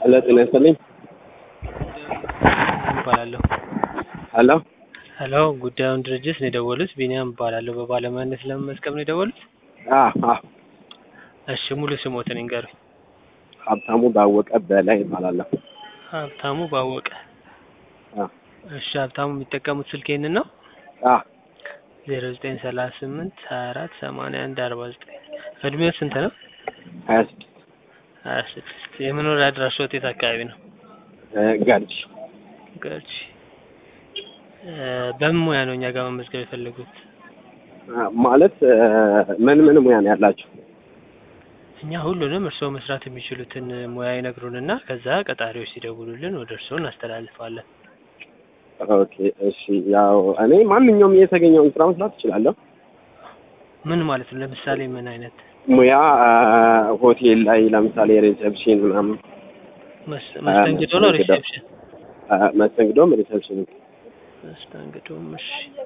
ሄሎ ጤና ይስጥልኝ። እባላለሁ። ሄሎ ሄሎ ጉዳዩን ድርጅት ነው የደወሉት። ቢኒያም እባላለሁ። በባለሙያነት ለመመዝገብ ነው የደወሉት? አ አ እሺ ሙሉ ስሞትን ይንገሩኝ። ሀብታሙ ባወቀ በላይ እባላለሁ። ሀብታሙ ባወቀ። አ እሺ ሀብታሙ የሚጠቀሙት ስልክ ይህንን ነው? አ ዜሮ ዘጠኝ ሰላሳ ስምንት ሀያ አራት ሰማንያ አንድ አርባ ዘጠኝ እድሜው ስንት ነው? ሀያ ስድስት ሀያ ስድስት የመኖሪያ አድራሻዎት የት አካባቢ ነው? እ ገርጂ ገርጂ እ በምን ሙያ ነው እኛ ጋር መመዝገብ የፈለጉት? አ ማለት እ ምን ምን ሙያ ነው ያላችሁ? እኛ ሁሉንም እርስዎ መስራት የሚችሉትን ሙያ ይነግሩንና ከዛ ቀጣሪዎች ሲደውሉልን ወደ እርስዎ እናስተላልፋለን። ኦኬ እሺ። ያው እኔ ማንኛውም የተገኘውን ስራ መስራት እችላለሁ። ምን ማለት ነው? ለምሳሌ ምን አይነት ሙያ አ ሆቴል ላይ ለምሳሌ ሪሴፕሽን ምናምን መስ- መስተንግዶ ነው? መስተንግዶ። ሪሴፕሽን አ መስተንግዶም ሪሴፕሽን መስተንግዶም። እሺ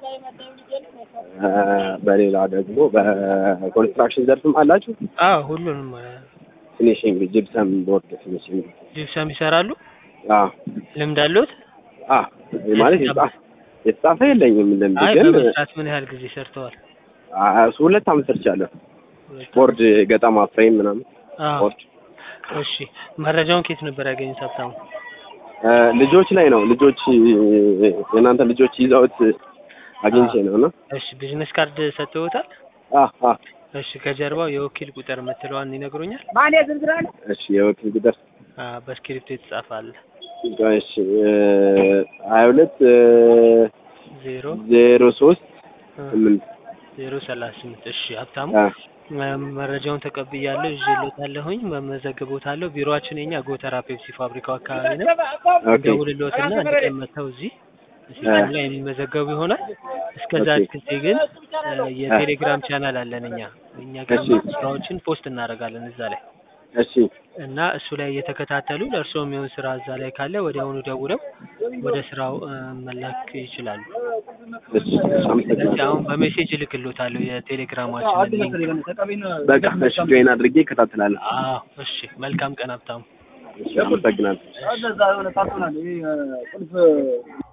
አ በሌላ ደግሞ በኮንስትራክሽን ዘርፍም አላችሁ? አዎ ሁሉንም እ ፊኒሽንግ ጂፕሰም ቦርድ ፊኒሽንግ ጂፕሰም ይሰራሉ? አ ልምድ አለዎት? አ ማለት የተጻፈ የተጻፈ የለኝም ልምድ አይ ግን በመስራት ምን ያህል ጊዜ ሰርተዋል? አ እሱ ሁለት አመት ሰርቻለሁ። ቦርድ ገጠማ ፍሬም ምናምን አዎ ቦርድ እሺ መረጃውን ከየት ነበር ያገኙት ሀብታሙ? እ ልጆች ላይ ነው ልጆች የእናንተ ልጆች ይዘውት አግኝቼ ነው እና እሺ ቢዝነስ ካርድ ሰጥተውታል? አ አ እሺ ከጀርባው የወኪል ቁጥር የምትለዋን ይነግሩኛል? እሺ የወኪል ቁጥር አ በስክሪፕቶ የተጻፈ አለ። እሺ እ ሀያ ሁለት እ ዜሮ ዜሮ ሶስት እ ስምንት ዜሮ ሰላሳ ስምንት እሺ ሀብታሙ አ እ መረጃውን ተቀብያለሁ ይዤልዎታለሁኝ መመዘግቦታለሁ ቢሮአችን የኛ ጎተራ ፔፕሲ ፋብሪካው አካባቢ ነው ኦኬ ደውልልዎትና አንድ ቀን መጥተው እዚህ ሲስተም ላይ የሚመዘገቡ ይሆናል እስከዛ ኦኬ። ጊዜ ግን እ የቴሌግራም ቻናል አለን እኛ እኛ ጋር እሺ። ስራዎችን ፖስት እናደርጋለን እዛ ላይ እሺ እና እሱ ላይ እየተከታተሉ ለእርስዎ የሚሆን ስራ እዛ ላይ ካለ ወዲያውኑ ደውለው ወደ ስራው እ መላክ ይችላሉ። እሺ ስለዚህ አመሰግናለሁ። አሁን በሜሴጅ እልክልዎታለሁ የቴሌግራማችንን ሊንክ። በቃ እሺ ጆይን አድርጌ እከታተላለሁ። አዎ እሺ መልካም ቀን ሀብታሙ። እሺ አመሰግናለሁ። እዛ የሆነ ካርቶን አለ ይሄ ቁልፍ